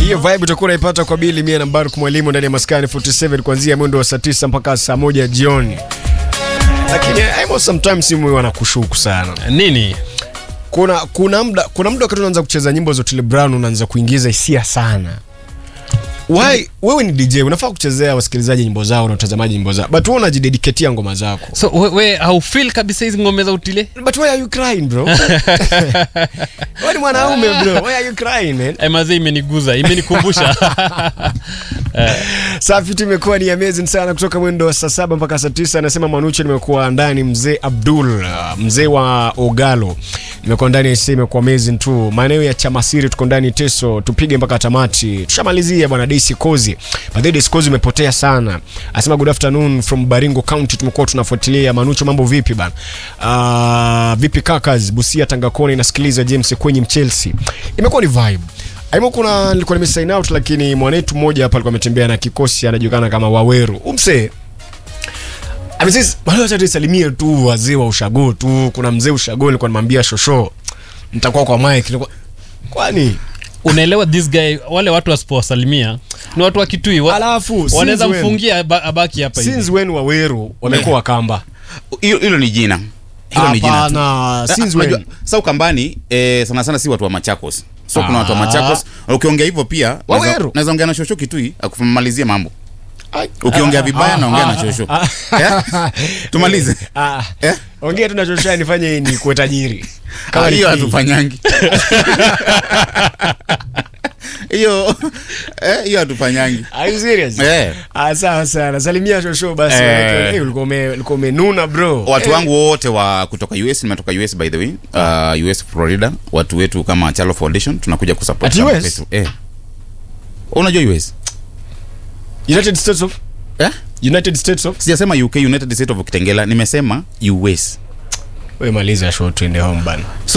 hiyo vibe utakuwa unaipata kwa bili mia na Baruk mwalimu ndani ya maskani 47 kuanzia mwendo wa saa 9 mpaka saa moja jioni. Lakini I sometimes simu wanakushuku sana. nini Kuna kuna muda kuna muda wakati unaanza kucheza nyimbo za Otile Brown unaanza kuingiza hisia sana. Why wewe ni DJ unafaa kuchezea wasikilizaji nyimbo zao na watazamaji nyimbo zao. But wewe unajidedicate ngoma zako. so we, we haufil kabisa hizi ngome za utile But why are you crying bro? Wewe ni mwanaume bro. Why are you crying man? Eh, mazee imeniguza imenikumbusha Safi tu imekuwa ni amazing sana kutoka mwendo wa saa saba mpaka saa tisa. Anasema Manucho, nimekuwa ndani mzee Abdul, uh, mzee wa Ogalo, nimekuwa ndani ya imekuwa amazing tu. Maeneo ya Chamasiri tuko ndani Teso, tupige mpaka tamati. Tushamalizia bwana Daisy Kozi. By the way, Daisy Kozi umepotea sana. Anasema good afternoon from Baringo County, tumekuwa tunafuatilia. Manucho, mambo vipi bana? Uh, vipi kakas Busia Tangakoni, nasikiliza James kwenye Chelsea. Imekuwa ni vibe Aimo kuna nilikuwa nime sign out lakini mwanetu mmoja hapa alikuwa ametembea na kikosi anajulikana kama Waweru. Umse. Amesisi bado acha tusalimie tu wazee wa ushago tu. Kuna mzee ushago nilikuwa nimwambia shosho. Nitakuwa kwa mic. Nilikuwa kwani unaelewa this guy wale watu wasipowasalimia ni watu wa kitui wa, Alafu, since wanaweza when? mfungia aba- abaki hapa hivi. since when Waweru wamekuwa wakamba? hilo hilo ni jina hilo ni jina tu. Hapana, Ah, since unajua, when? sa ukambani eh, sana sana si watu wa machakos so kuna watu wa Ah. machakos ukiongea hivyo pia naweza- Waweru. naweza ongea na shosho kitui akumalizie mambo Ai. ukiongea vibaya naongea na shosho Eh? tumalize Ah. Eh? Ongea tu na shosho nifanye ni kuwe tajiri. Ah, ni hiyo free. hatufanyangi hiyo eh, hiyo hatufanyangi Are you serious? Eh. Ah, sawa sana. Salimia shosho basi. Eh. manake, eh, ulikuwa ume- ulikuwa umenuna bro. watu Eh. wangu wote wa kutoka us nimetoka us by the way uh, us florida watu wetu kama chalo foundation tunakuja kusupport At chama US? chetu. eh. unajua us United States of eh? United States of sijasema uk united state of kitengela nimesema us we maliza show tuende home bana